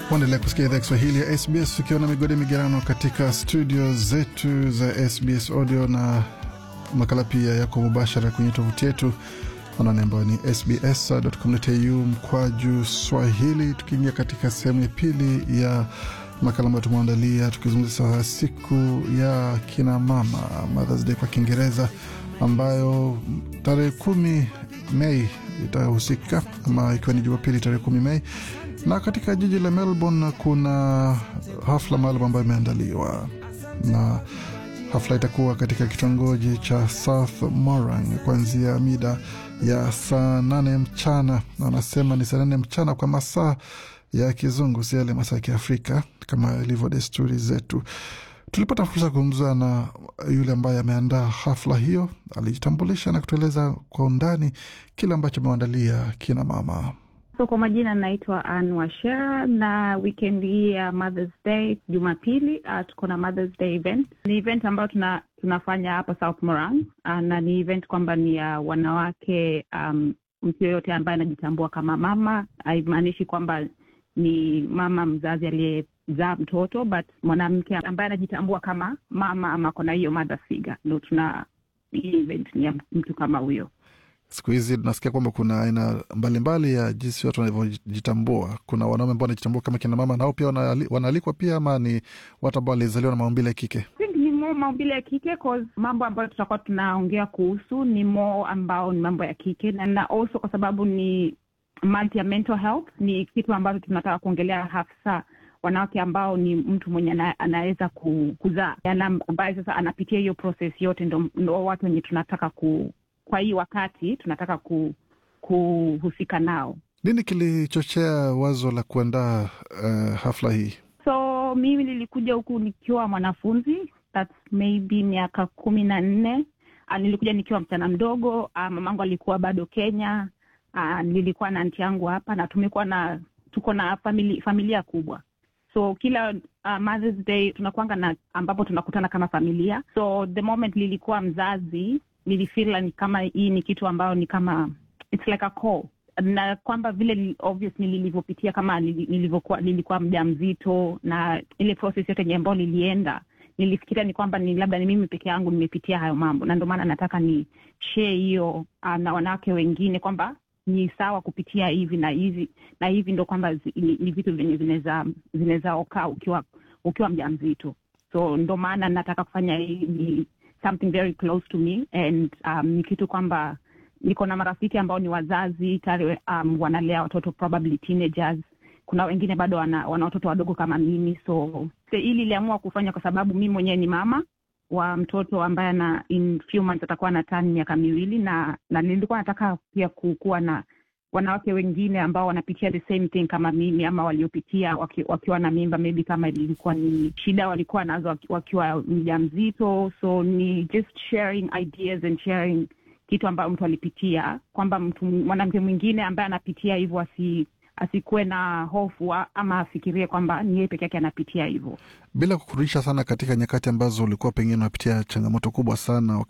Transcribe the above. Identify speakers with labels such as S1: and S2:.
S1: Waendelea kusikia idhaa Kiswahili ya SBS tukiwa na migode migerano katika studio zetu za SBS audio na makala pia yako mubashara kwenye tovuti yetu anwani ambayo ni sbs.com.au mkwaju swahili. Tukiingia katika sehemu ya pili ya makala ambayo tumeandalia tukizungumzia siku ya kina mama Mothers Day kwa Kiingereza, ambayo tarehe kumi Mei itahusika ama ikiwa ni Jumapili tarehe kumi Mei na katika jiji la Melbourne kuna hafla maalum ambayo imeandaliwa na hafla itakuwa katika kitongoji cha South Morang kuanzia mida ya saa nane mchana. Anasema ni saa nane mchana kwa masaa ya kizungu, si yale masaa ya Kiafrika kama ilivyo desturi zetu. Tulipata fursa ya kuzungumza na yule ambaye ameandaa hafla hiyo. Alijitambulisha na kutueleza kwa undani kile ambacho ameandalia kina mama.
S2: So kwa majina naitwa Ann Washera, na weekend hii ya Mothers Day Jumapili, uh, tuko na Mothers Day event. Ni event ambayo tuna, tunafanya hapa South Morang uh, na ni event kwamba ni ya uh, wanawake um, mtu yoyote ambaye anajitambua kama mama. Haimaanishi kwamba ni mama mzazi aliyezaa mtoto, but mwanamke ambaye anajitambua kama mama ama kona hiyo mother figure, ndo tuna hii event ni ya mtu kama huyo.
S1: Siku hizi tunasikia kwamba kuna aina mbalimbali ya jinsi watu wanavyojitambua. Kuna wanaume ambao wanajitambua kama kina mama, nao pia wanaalikwa pia, ama ni watu ambao walizaliwa na maumbile ya kike?
S2: Ni mo maumbile ya kike cause mambo ambayo tutakuwa tunaongea kuhusu ni mo ambao ni mambo ya kike, na, na also kwa sababu ni month ya mental health, ni kitu ambacho tunataka kuongelea hasa wanawake ambao ni mtu mwenye anaweza kuzaa, ambaye sasa anapitia hiyo process yote, ndo, ndo watu wenye tunataka ku kwa hii wakati tunataka ku, kuhusika nao.
S1: Nini kilichochea wazo la kuandaa uh, hafla hii?
S2: So mimi nilikuja huku nikiwa mwanafunzi, that's maybe miaka kumi na nne. Uh, nilikuja nikiwa msichana mdogo. Uh, mamangu alikuwa bado Kenya. Uh, nilikuwa na anti yangu hapa na tumekuwa na tuko na famili, familia kubwa so kila uh, Mother's Day tunakuanga na ambapo tunakutana kama familia. So the moment nilikuwa mzazi nilifeel ni kama hii ni kitu ambayo ni kama it's like a call, na kwamba vile obvious nilivyopitia kama nilivyokuwa nilikuwa mjamzito na ile process yote ambayo nilienda, nilifikiria ni kwamba ni labda ni mimi peke yangu nimepitia hayo mambo, na ndio maana nataka ni share hiyo uh, na wanawake wengine kwamba ni sawa kupitia hivi na hivi na hivi, ndo kwamba ni, ni vitu vyenye vinaweza vinaweza okaa ukiwa ukiwa mjamzito, so ndo maana nataka kufanya hii something very close to me and um, ni kitu kwamba niko na marafiki ambao ni wazazi tayari um, wanalea watoto probably teenagers. Kuna wengine bado wana, wana watoto wadogo kama mimi, so hili iliamua kufanya kwa sababu mimi mwenyewe ni mama wa mtoto ambaye na in few months atakuwa na tani miaka miwili, na na nilikuwa nataka pia kuwa na wanawake wengine ambao wanapitia the same thing kama mimi ama waliopitia waki, wakiwa na mimba maybe kama ilikuwa ni shida walikuwa nazo wakiwa mjamzito. So ni just sharing ideas and sharing kitu ambayo mtu alipitia, kwamba mtu mwanamke mwingine ambaye anapitia hivyo asi asikuwe na hofu ama afikirie kwamba ni yeye peke yake anapitia hivyo.
S1: Bila kukurudisha sana katika nyakati ambazo ulikuwa pengine unapitia changamoto kubwa sana